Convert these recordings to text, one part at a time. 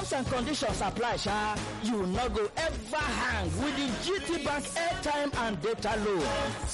Terms and conditions apply, sha. You no go ever hang with the GT Bank airtime and data loan.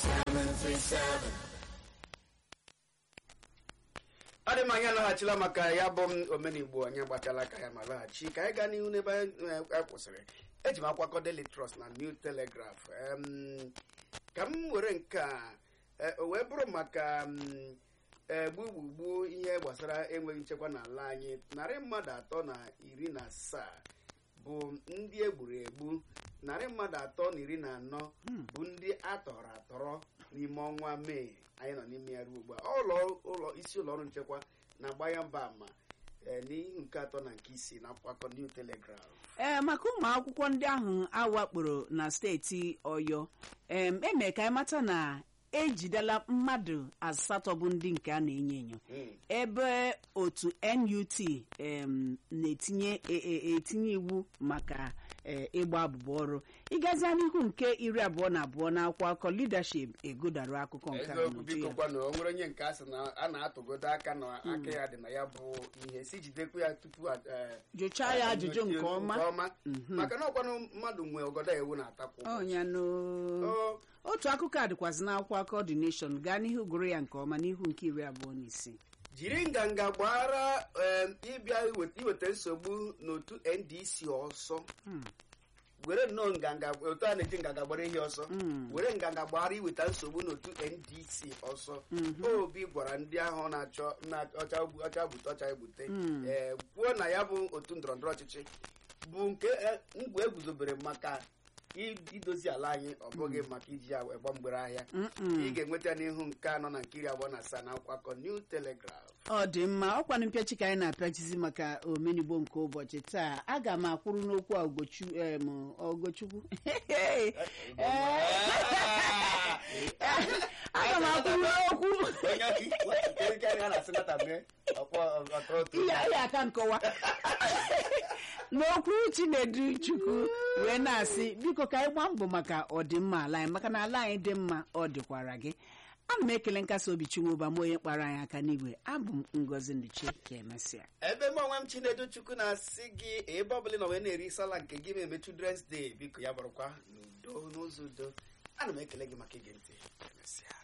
ọ dị m anyị alaghachila maka ya bụ m omenigbo anyị gbatala aka ya ma laghachi ka anyị gaa n'ihu n'ebe anyị eh, kwụsịrị eji m akwakọ Daily Trust na New Telegraph Em, ka m were nke a eh, o wee bụrụ maka mm, eh, gbugbugbu ihe gbasara enweghị nchekwa n'ala anyị narị mmadụ atọ na iri na asaa bụ ndị egburu egbu narị mmadụ atọ na iri na anọ bụ ndị atọrọ atọrọ n'ime ọnwa mee anyị nọ n'ime ya ruo ugbu a ụlọ ụlọ isi ụlọ ọrụ nchekwa na-agba ya mba ama eh, n'ihu nke atọ na nke isii na akwakọ New Telegraph ee maka ụmụ akwụkwọ ndị ahụ awakporo na steeti ọyọ em eme ka anyị mata na ejidela mmadụ asatọ bụ ndị nke a na-enyo enyo Mm. ebe otu NUT em, na-etinye e- e- etinye iwu maka e, ịgba abụba ọrụ ịgazia n'ihu nke iri abụọ na abụọ na akwụkwọ akọ leadership egodara akụkọ nke a eziokwu n'uju biko ya. kwanụ o nwere onye nke a sị na a na-atụgodo aka na aka ya dị na ya bụ ihe si jidekwa ya tupu a- eh, jụchaa ya ajụjụ nke ọma maka na ọkwanụ mmadụ nwe ọgọdọ ewu na-atakwu ọnya no O, otu akụkọ a dịkwazị n'akwụkwọ akọ The Nation gaa n'ihu gụrụ ya nke ọma n'ihu nke iri abụọ na isii jiri nganga gbara em, ịbịa iweta iweta nsogbu n'otu ndc ọsọ were nnọọ nganga otu a na-eji nganga gbara ihe ọsọ were nganga gbara iweta nsogbu n'otu ndc ọsọ obi gwara ndị ahụ na-achọ na-ọcha ọcha gbute ọcha egbute ee kwuo na ya bụ otu ndọrọndọrọ ọchịchị bụ nke eh, mgbe eguzobere maka i- idozi ala anyị ọ bụghị maka iji ya wee gba mgbere ahịa ị ga-enweta n'ihu nke anọ na nke iri abụọ na asaa na akwụkwọ akọ New Telegraph ọ dị mma ọkwanụ mpịachi ka anyị na-apịachizi maka omenigbo nke ụbọchị taa aga m akwụrụ n'okwu a Ugochu em, Ogochukwu Ee. aga m akwụrụ n'okwu ihe anyị aka nkọwa n'okwu chinedu chukwu wee na-asị biko ka anyị gbaa mbọ maka ọdịmma ala anyị maka na ala anyị dị mma ọ dịkwara gị ana m ekele nkasi obi chinwụba m onye kpara anyị aka n'igwe abụ m ngozi nduche ka emesịa ebe m onwe m chinedu chukwu na-asị gị ebe ọbụla ị nọ wee na-eri sala nke gị ma eme children's day biko ya bụrụkwa n'udo n'ụzọ udo ana m ekele gị maka ige ntị emesịa